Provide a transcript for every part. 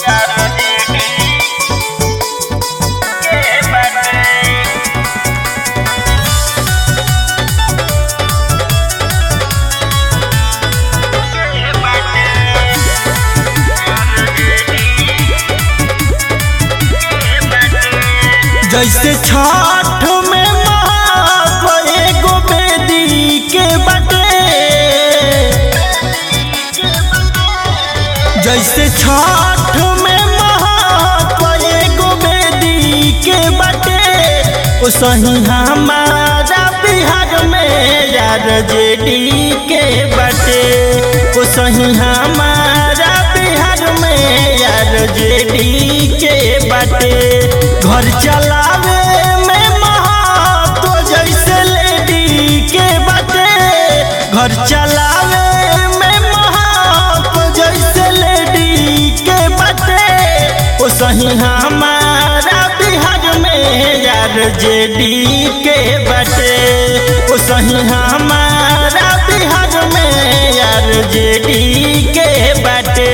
जैसे छठ में महात्व एगो बेदी के बटे जैसे छठ में महात्व एगो बेदी के बटे ओ सही हमारा बिहार में यार जेडी के बटे ओ सही हमारा बिहार में यार जेडी के बटे घर चलावे में महत्व जैसे लेडी के बटे घर चलावे में महत्व जैसे लेडी के बटे ओ सही हमारा बिहार में यार जेडी के बटे ओ सही हमारा बिहार में यार जेडी के बटे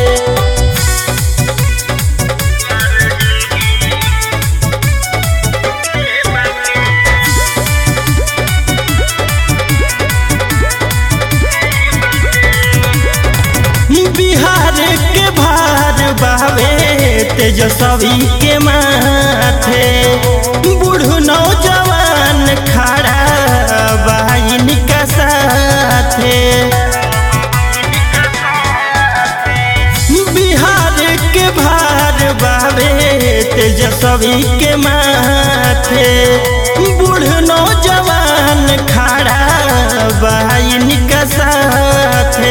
बिहार के भार बावे तेजस्वी के माथे बूढ़ नौजवान खड़ा बहिन का साथे बिहार के भार बावे तेजस्वी के माथे बूढ़ नौजवान खड़ा बहिन का साथे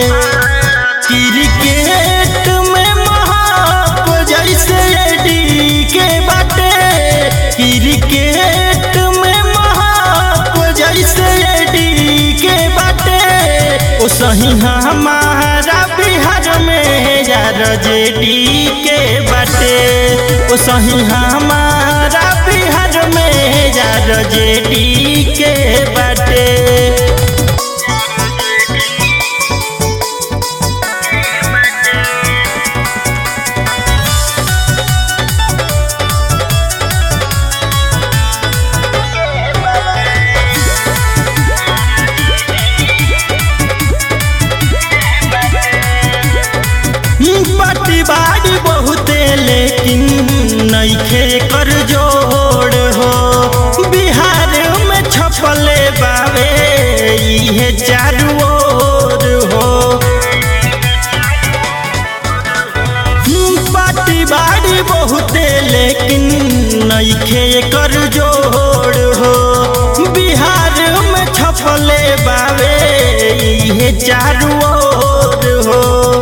क्रिकेट में महाप जैसे एडी के बाटे क्रिकेट में महाप जैसे एडी के बाटे ओ सही हमारा बिहार में यार जेडी के बाटे ओ सही हमारा बिहार में यार जेडी के बाटे बाटी बाड़ी बहुते लेकिन नईखे कर जोड़ हो बिहार में छपले बावे इहे चारू ओर हो बाटी बाड़ी बहुते लेकिन नईखे कर जोड़ हो बिहार में छपले बावे इहे चारू ओर हो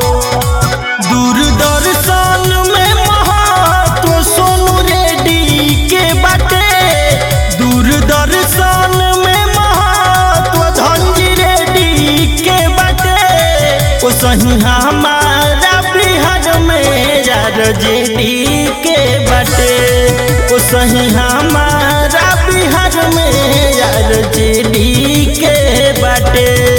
दूरदर्शन में महत्व सोनू रेड्डी के बाटे दूरदर्शन में महत्व धनजी रेड्डी के बाटे ओ सही हमारा बिहार में यार जेडी के बाटे ओ सही हमारा बिहार में यार जेडी के बाटे